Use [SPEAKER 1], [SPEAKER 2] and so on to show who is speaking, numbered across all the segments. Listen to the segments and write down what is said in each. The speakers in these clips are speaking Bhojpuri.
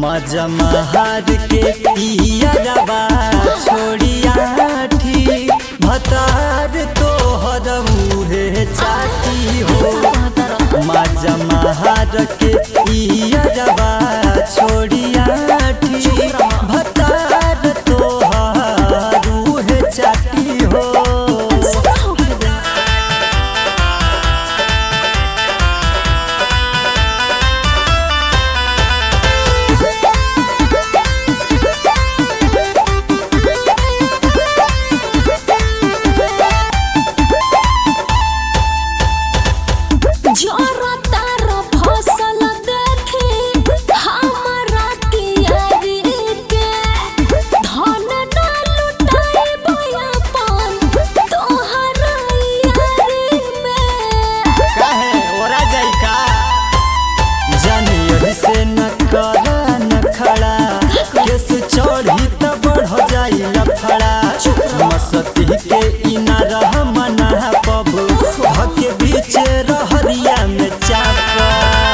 [SPEAKER 1] मजा महार के पियरबा छोड़िया ठी भतार तोहर मुहे चाटी हो मजा महार के पियरबा छोड़िया ठी भतार तोहर मुहे चाटी हो
[SPEAKER 2] जोरा तारा फसल देखे हमरा तियारी के धन ना लुटाए बयापन तोहरा यारी में
[SPEAKER 1] काहे ओरा जाई का जानियर से न करा न खड़ा केस चढ़ी त बढ़ जाई लफड़ा मस्ती के इना रह मना पब धके बीच रहरिया में चापा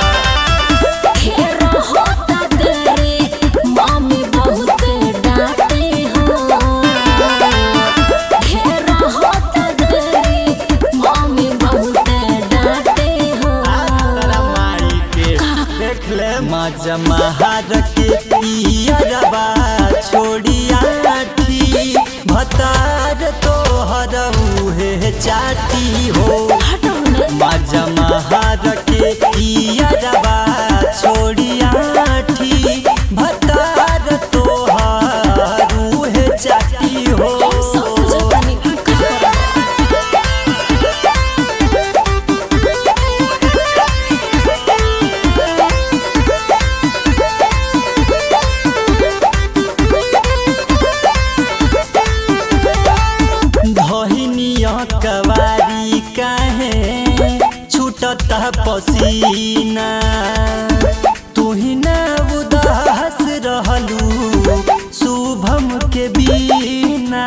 [SPEAKER 2] घेर होता तेरे मम्मी बहुत डांटे हो घेर होता तेरे मम्मी बहुत डांटे हो
[SPEAKER 1] तारा माई के देख ले मजा महार के पियरबा छोड़िया ठी भतार तोहर उहे चाटी हो
[SPEAKER 2] हटौने
[SPEAKER 1] मजा महार के पियरबा छोड़िया ठी भतार तोहर उहे चाटी हो
[SPEAKER 2] सब जतनी का
[SPEAKER 1] धहिनिया कवारी काहे छूटत पसीना तुही ना उदास रहलू शुभम के बीना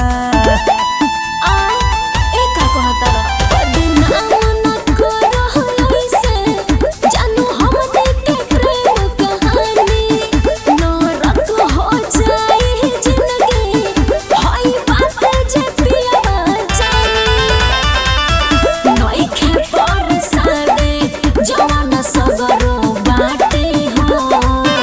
[SPEAKER 2] आ एका कहता बदनाम न करो ऐसे जानू हम के प्रेम कहानी नरक हो जाए जिंदगी हई बात जे पिया जानी नई खे पर सादे जवान सगरो बाटे हो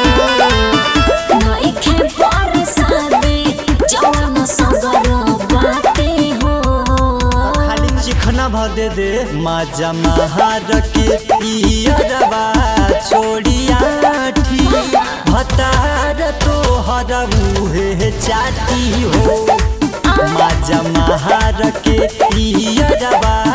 [SPEAKER 2] नई खे पर सादे जवान सगरो बाटे हो
[SPEAKER 1] खाली चिखना भ दे दे मजा महार के पियरबा छोड़िया ठी भतार तोहर मुहे चाटी हो मजा महार के पियरबा